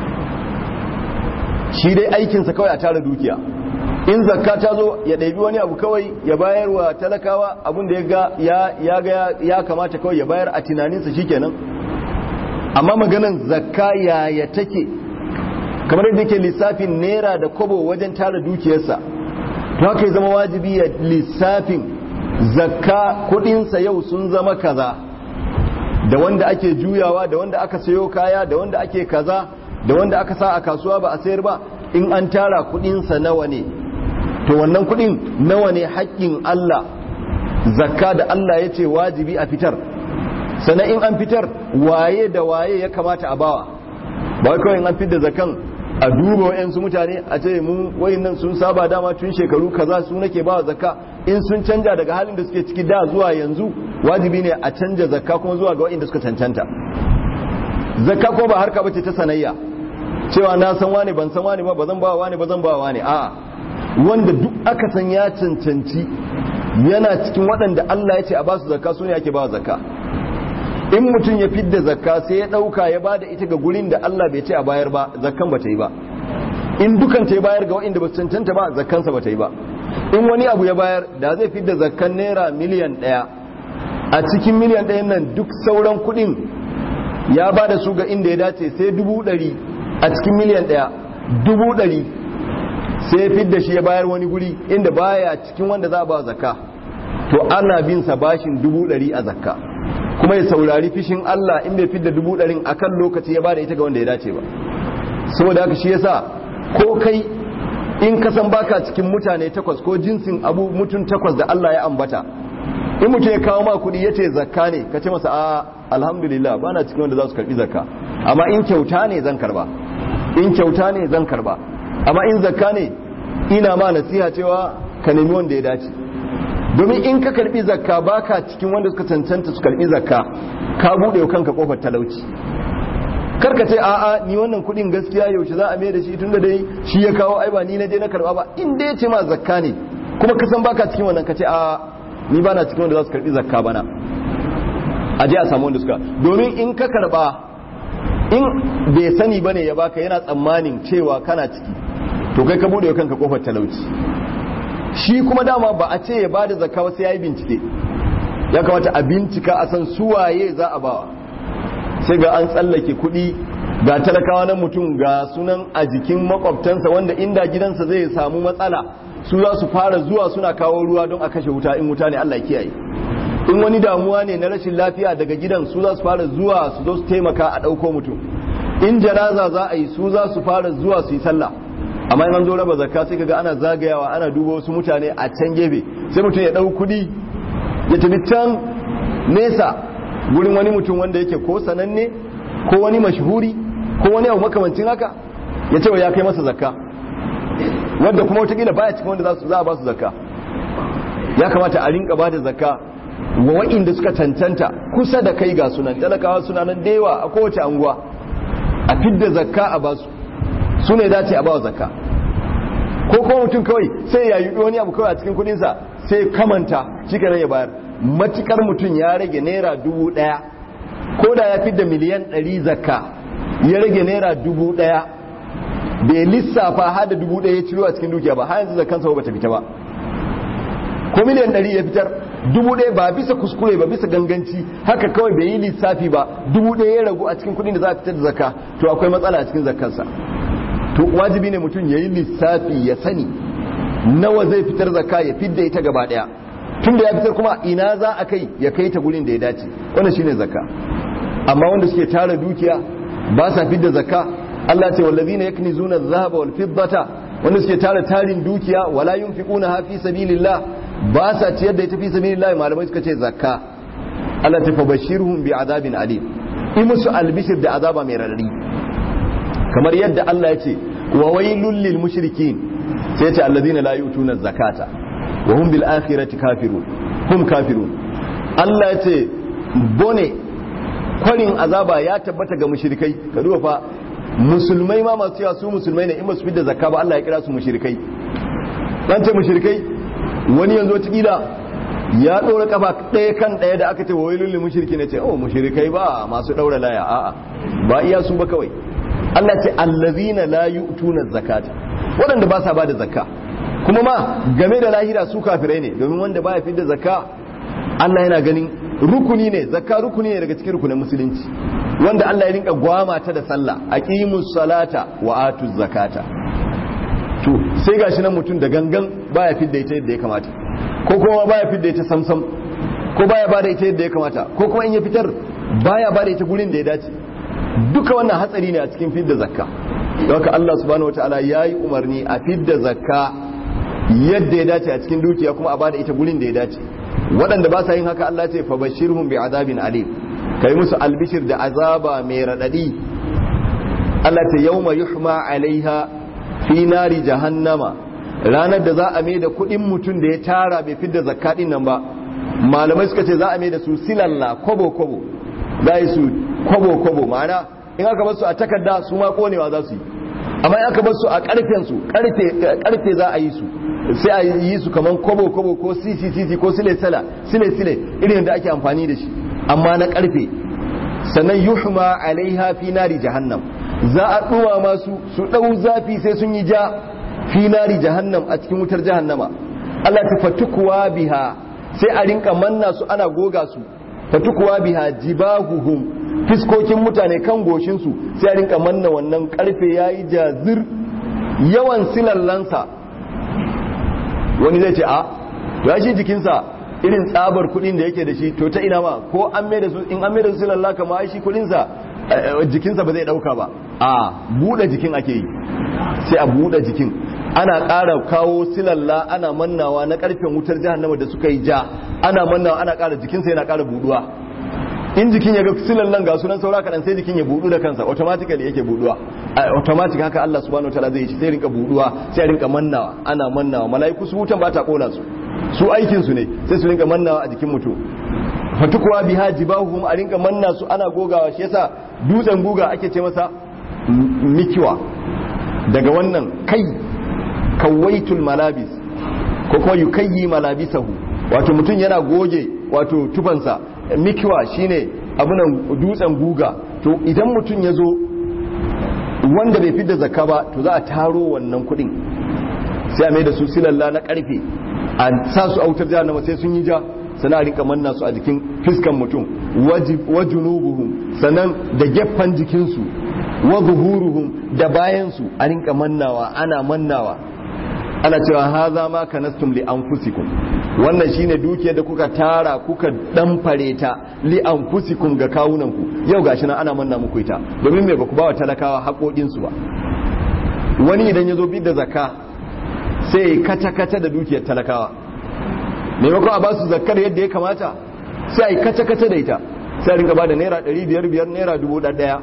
shi dai aikinsa kawai a tara dukiya in zakka ta zo ya ɗabi wani abu kawai ya bayar wa talakawa abin da ya ga ya kamata kawai ya bayar a tunaninsa shikenan amma maganan zakka yaya take kamar yadda ke lissafin naira da kobo wajen tara dukiyarsa to haka ya zama wajibi ya lissafin zakka kudinsa yau sun zama kaza da wanda ake juyawa da wanda aka sayo kaya da wanda ake kaza da wanda aka sa a kasuwa ba a sayar ba in an tara kudinsa nawa ne to wannan kudin nawa ne haƙƙin Allah zakka da Allah ya ce wajibi a fitar sannan in an fitar waye da waye ya kamata a bawa ba kawai in an fitar da zakan a duba wa'yansu mutane a ce mu nan sun saba dama tun shekaru kaza su nake bawa zakka in sun canja daga halin da suke ciki da zuwa yanzu wajibi ne a canja zakka kuma zuwa ga wa'inda suka cancanta zakka ko ba harka bace ta sanayya cewa na san wani ban san wani ba bazan ba wani bazan ba wani a wanda duk aka san ya cancanci yana cikin waɗanda Allah ya ce a basu zakka su ne ake ba zakka in mutum ya fidda zakka sai ya ɗauka ya bada ita ga gurin da Allah bai ce a bayar ba zakkan ba ta yi ba in dukan ta bayar ga waɗanda ba su cancanta ba zakkansa ba ta yi ba in wani abu ya bayar da zai fidda zakkan naira miliyan ɗaya a cikin miliyan ɗayan nan duk sauran kuɗin ya ba da su ga inda ya dace sai dubu ɗari a cikin miliyan ɗaya dubu ɗari sai fidda shi ya bayar wani guri inda baya cikin wanda za a ba zakka to ana bin sa bashin dubu ɗari a zakka kuma ya saurari fishin Allah in bai fidda dubu ɗarin akan lokaci ya bada ita ga wanda ya dace ba saboda haka shi yasa ko kai in ka san baka cikin mutane takwas ko jinsin abu mutum takwas da Allah ya ambata in mutum ya kawo ma kuɗi ya ce zakka ne ka ce masa a alhamdulillah bana cikin wanda za su karɓi zakka amma in kyauta ne zan karba in kyauta ne zan karba amma in zakka ne ina ma nasiha cewa ka nemi wanda ya dace domin in ka karbi zakka baka cikin wanda suka cancanta su karbi zakka ka bude wa kanka kofar talauci karka ce a'a ni wannan kudin gaskiya yaushe za a mai da shi tunda dai shi ya kawo ai ba ni na je na karba ba in dai ce ma zakka ne kuma ka san baka cikin wannan ka ce a'a ni bana cikin wanda za su karbi zakka bana a je a samu wanda suka domin in ka karba in bai sani bane ya baka yana tsammanin cewa kana ciki to kai ka bude wa kanka kofar talauci shi kuma dama ba a ce ya bada zakka ba sai yayi bincike ya kamata a bincika a san suwaye za a bawa sai ga an tsallake kuɗi ga talakawa na mutum ga sunan a jikin makwabtansa wanda inda gidansa zai samu matsala su za su fara zuwa suna kawo ruwa don a kashe wuta in wuta ne Allah kiyaye in wani damuwa ne na rashin lafiya daga gidan su za su fara zuwa su zo su taimaka a ɗauko mutum in janaza za a yi su za su fara zuwa su yi sallah amma in an zo raba zakka sai kaga ana zagayawa ana duba wasu mutane a can gefe sai mutum ya dau kudi ya tafi can nesa gurin wani mutum wanda yake ko sananne ko wani mashhuri ko wani abu makamancin haka ya ce ya kai masa zakka wanda kuma watakila baya cikin wanda za a ba su zakka ya kamata a rinka ba da zakka wa wa'inda suka cancanta kusa da kai ga sunan talakawa suna nan da yawa a kowace anguwa a fidda zakka a basu su ne dace a bawa zakka ko kuma mutum kawai sai ya yi wani abu kawai a cikin kudinsa sai kamanta cikin ya bayar matukar mutum ya rage naira dubu daya ko da ya fidda miliyan ɗari zakka ya rage naira dubu daya bai lissafa har da dubu daya ya ciro a cikin dukiya ba har yanzu zakkansa ba ta fita ba ko miliyan ɗari ya fitar dubu ɗaya ba bisa kuskure ba bisa ganganci haka kawai bai yi lissafi ba dubu ɗaya ya ragu a cikin kudin da za a fitar da zakka to akwai matsala a cikin zakkansa to wajibi ne mutum ya yi lissafi ya sani nawa zai fitar zakka ya fidda ita gaba daya tun da ya fitar kuma ina za a kai ya kai ta gurin da ya dace wannan shine zakka amma wanda suke tara dukiya ba sa fidda zakka Allah ce wallazina yaknizuna adh-dhahaba wal fiddata wanda suke tara tarin dukiya wala yunfiquna fi sabilillah ba sa ciyar da ita fi sabilillah malamai suka ce zakka Allah ta fabashirhum bi azabin alim in musu albishir da azaba mai radadi kamar yadda Allah ya ce wa wailul lil mushrikin sai ya ce alladhina la yu'tuna zakata wa hum bil akhirati kafirun hum kafirun Allah ya ce bone kwarin azaba ya tabbata ga mushrikai ka duba fa musulmai ma masu cewa su musulmai ne in ba su fidda zakka ba Allah ya kira su mushrikai dan ce mushrikai wani yanzu kila ya ɗora kafa ɗaya kan ɗaya da aka ce wa wailul lil mushrikin ne ce oh mushrikai ba masu ɗaura laya a'a ba iya su ba kawai Allah ce allazina la yu'tuna zakata waɗanda ba sa ba da zakka kuma ma game da lahira su kafirai ne domin wanda baya fi da zakka Allah yana ganin rukuni ne zakka rukuni ne daga cikin rukunin musulunci wanda Allah ya rinka gwama ta da sallah aqimus salata wa atuz zakata to sai gashi nan mutum da gangan baya fidda ita yadda ya kamata ko kuma baya fidda ita samsam ko baya bada ita yadda ya kamata ko kuma in ya fitar baya bada ita gurin da ya dace duka wannan hatsari ne a cikin fidda zakka don haka Allah subhanahu wataala ya yi umarni a fidda zakka yadda ya dace a cikin dukiya kuma a bada ita gurin da ya dace waɗanda ba sa yin haka Allah ce fa bashirhum bi azabin alim kai musu albishir da azaba mai radadi Allah ta yawma yuhma alaiha fi nari jahannama ranar da za a mai da kudin mutum da ya tara bai fidda zakka din nan ba malamai suka ce za a mai da su silalla kobo kobo za yi su kobo kobo ma'ana in aka bar su a takarda su ma konewa za su yi amma in aka bar su a karfen su karfe za a yi su sai a yi su kaman kobo kobo ko sisi sisi ko sile sala sile sile irin da ake amfani da shi amma na karfe sannan yuhma alaiha fi nari jahannam za a duwa masu su dau zafi sai sun yi ja fi nari jahannam a cikin wutar jahannama Allah ta fatukuwa biha sai a rinka manna su ana goga su fatukuwa biha jibahuhum fiskokin mutane kan goshinsu sai a rinka manna wannan karfe yayi jazir yawan silallansa wani zai ce a ya shi jikinsa irin tsabar kudin da yake da shi to ta ina ma ko an mai da su in an mai da su silalla kama shi kudinsa jikinsa ba zai dauka ba a buɗe jikin ake yi sai a buɗe jikin ana ƙara kawo silalla ana mannawa na ƙarfen wutar jahannama da suka yi ja ana mannawa ana ƙara jikinsa yana ƙara buɗuwa in jikin ya ga silallan ga sunan saura kaɗan sai jikin ya buɗu da kansa automatically yake buɗuwa automatic haka Allah subhanahu wataala zai yi shi sai rinka buɗuwa sai rinka mannawa ana mannawa mala'iku su wutan ba ta kona su su aikin su ne sai su rinka mannawa a jikin mutum fatukuwa biha jibahuhum a rinka manna su ana gogawa shi yasa dutsen guga ake ce masa mikiwa daga wannan kai kawaitul malabis ko kuma yukayyi malabisahu wato mutum yana goge wato tufansa mikiwa shine abunan dutsen guga to idan mutum ya zo wanda bai fidda zakka ba to za a taro wannan kudin sai a mai da su silalla na karfe a sa su autar jahannama sai sun yi ja sana a rinka manna su a jikin fiskan mutum wa junubuhum sannan da gefen jikinsu wa zuhuruhum da bayansu a rinka mannawa ana mannawa ana cewa haza ma kanastum li anfusikum wannan shine dukiyar da kuka tara kuka damfare ta li anfusikum ga kawunanku yau gashi nan ana manna muku ita domin me baku bawa talakawa haƙoƙin su ba wani idan ya zo bi da zakka sai kata kata da dukiyar talakawa maimakon a ba su zakkar yadda ya kamata sai a yi kata kata da ita sai a rinka ba da naira ɗari biyar biyar naira dubu ɗaya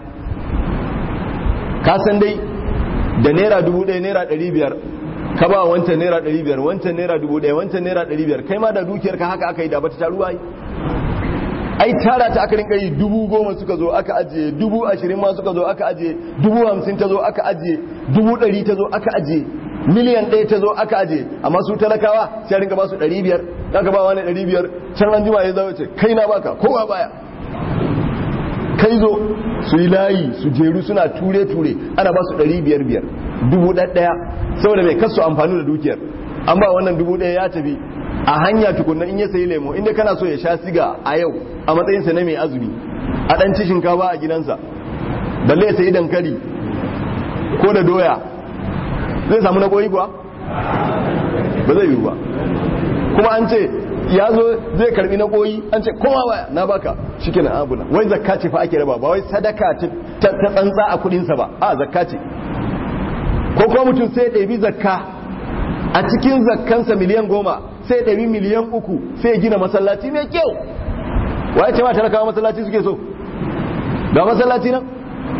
ka san dai da naira dubu ɗaya naira ɗari biyar ka ba wancan naira ɗari biyar wancan naira dubu ɗaya wancan naira ɗari biyar kai ma da dukiyar ka haka aka yi da bata taruwa yi ai tara ta aka rinka yi dubu goma suka zo aka ajiye dubu ashirin ma suka zo aka ajiye dubu hamsin ta zo aka ajiye dubu ɗari ta zo aka ajiye miliyan ɗaya ta zo aka ajiye amma su talakawa sai rinka ba su ɗari biyar aka ba wani ɗari biyar can an jima ya zama ce kai na baka kowa baya kai zo su yi layi su jeru suna ture-ture ana ba su ɗari biyar biyar dubu ɗaya saboda mai kasu amfani da dukiyar an ba wannan dubu ɗaya ya tafi a hanya tukunna in ya sayi lemo inda kana so ya sha siga a yau a matsayinsa na mai azumi a ɗan ci shinkafa a gidansa balle ya sayi dankali ko da doya zai samu na koyi kuwa ba zai yiwu ba kuma an ce ya zo zai karbi na koyi an ce kowa waya na baka shike na abuna wai zakka ce fa ake raba ba wai sadaka ta tsantsa a kudinsa ba a zakka ce ko kuma mutum sai ya ɗabi zakka a cikin zakkansa miliyan goma sai ya ɗabi miliyan uku sai ya gina masallaci mai kyau waye ce ma talakawa masallaci suke so ga masallaci nan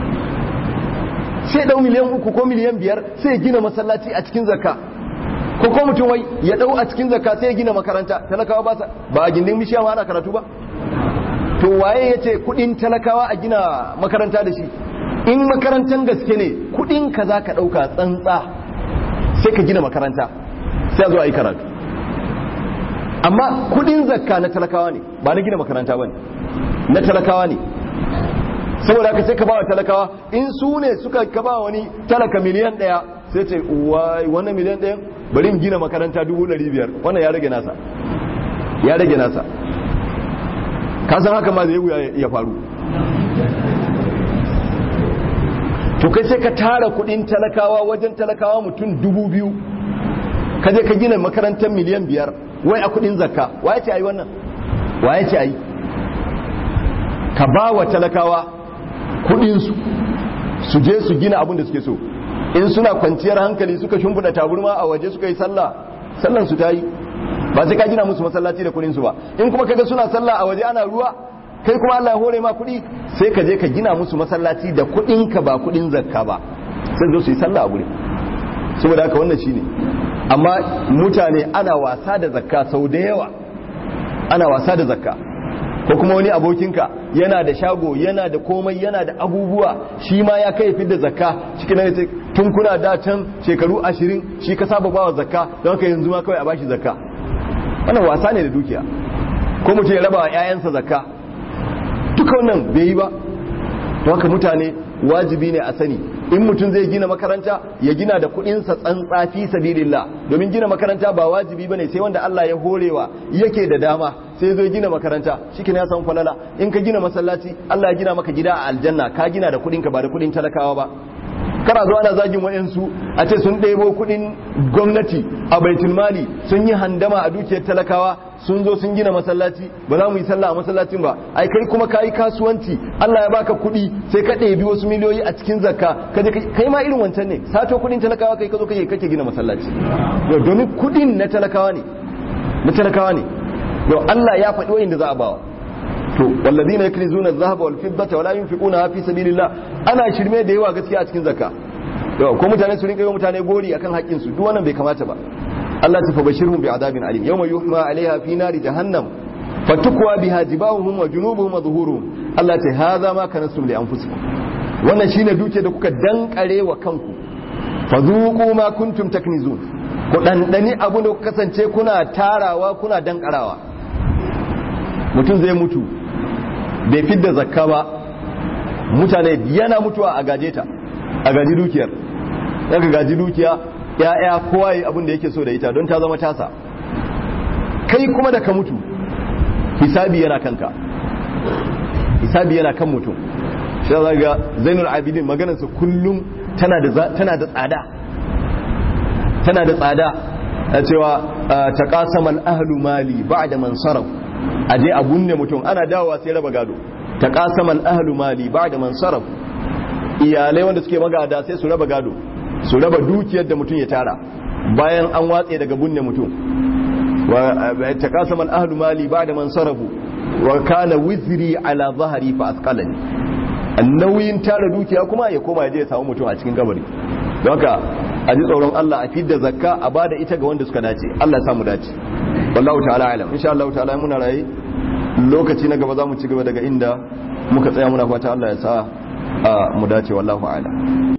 sai dau miliyan uku ko miliyan biyar sai ya gina masallaci a cikin zakka ko ko mutum wai ya dau a cikin zakka sai ya gina makaranta talakawa ba ba a gindin bishiya ma ana karatu ba to waye yace kudin talakawa a gina makaranta da shi in makarantan gaske ne kudin ka za ka dauka tsantsa sai ka gina makaranta sai a zo a yi karatu amma kudin zakka na talakawa ne ba na gina makaranta bane na talakawa ne saboda haka sai ka bawa talakawa in su ne suka ka ba wani talaka miliyan daya sai ce wannan miliyan daya bari in gina makaranta dubu ɗari biyar wannan ya rage nasa ya rage nasa ka san haka ma zai wuya ya faru to kai sai ka tara kudin talakawa wajen talakawa mutum dubu biyu ka je ka gina makarantar miliyan biyar wai a kudin zakka waye ce ayi wannan waye ce ayi ka ba wa talakawa kudinsu su je su gina abin da suke so in suna kwanciyar hankali suka shimfiɗa taburma a waje suka yi sallah sallan su ta yi ba sai ka gina musu masallaci da kudinsu ba in kuma kaga suna sallah a waje ana ruwa kai kuma Allah ya hore ma kuɗi sai ka je ka gina musu masallaci da kuɗin ka ba kuɗin zakka ba sai zo su yi sallah a guri saboda haka wannan shine amma mutane ana wasa da zakka sau da yawa ana wasa da zakka ko kuma wani abokinka yana da shago yana da komai yana da abubuwa shi ma ya kai fidda zakka cikin nan sai tun kuna da can shekaru ashirin shi ka saba bawa zakka don haka yanzu ma kawai a bashi zakka wannan wasa ne da dukiya ko mutum ya raba wa 'ya'yansa zakka duka wannan bai yi ba don haka mutane wajibi ne a sani in mutum zai gina makaranta ya gina da kudinsa tsantsa fi sabilillah domin gina makaranta ba wajibi bane sai wanda Allah ya horewa yake da dama sai zo gina makaranta shike ya san falala in ka gina masallaci Allah ya gina maka gida a aljanna ka gina da kudin ka ba da kudin talakawa ba kana zo ana zagin wayansu a ce sun ɗebo kudin gwamnati a baitul mali sun yi handama a dukiyar talakawa sun zo sun gina masallaci ba za mu yi sallah a masallacin ba ai kai kuma kayi kasuwanci Allah ya baka kuɗi sai ka ɗebi wasu miliyoyi a cikin zakka ka je kai ma irin wancan ne sato kuɗin talakawa kai ka zo kake kake gina masallaci domin kuɗin na talakawa ne na talakawa ne don Allah ya faɗi wa'inda za a bawa to walladina yaknizuna adh-dhahaba wal fiddata wala yunfiquna fi sabilillah ana shirme da yawa gaskiya a cikin zakka ko mutane su rinka yi mutane gori akan haƙƙin su duk wannan bai kamata ba Allah ta fabashirhum bi'adabin alim yawma yuhma 'alayha fi nari jahannam fatukwa biha jibahuhum wa junubuhum wa zuhuruhum Allah ta hadha ma kanastum li anfusikum wannan shine duke da kuka dankare wa kanku fadhuqu ma kuntum taknizun ku dandani abu da kuka kasance kuna tarawa kuna dankarawa mutum zai mutu bai fidda zakka ba mutane yana mutuwa a gaje ta a gaji dukiyar daga gaji dukiya ya'ya kowa yi abin da yake so da ita don ta zama tasa kai kuma da ka mutu hisabi yana kanka hisabi yana kan mutum shi za ga zainul abidin maganarsa kullum tana da tsada tana da tsada a cewa ta kasamal ahlu mali ba'da man saraf aje a gunne mutum ana dawowa sai raba gado ta kasamal ahlu mali ba'da man saraf iyalai wanda suke magada sai su raba gado su raba dukiyar da mutum ya tara bayan an watse daga bunne mutum wa taqasama al-ahlu mali ba'da man sarafu wa kana wizri ala zahri fa asqalani nauyin tara dukiya kuma ya koma ya je ya samu mutum a cikin kabari don haka a ji tsoron Allah a fidda zakka a bada ita ga wanda suka dace Allah ya samu dace wallahu ta'ala alam insha Allah ta'ala muna rayi lokaci na gaba za mu ci gaba daga inda muka tsaya muna fata Allah ya sa mu dace wallahu a'lam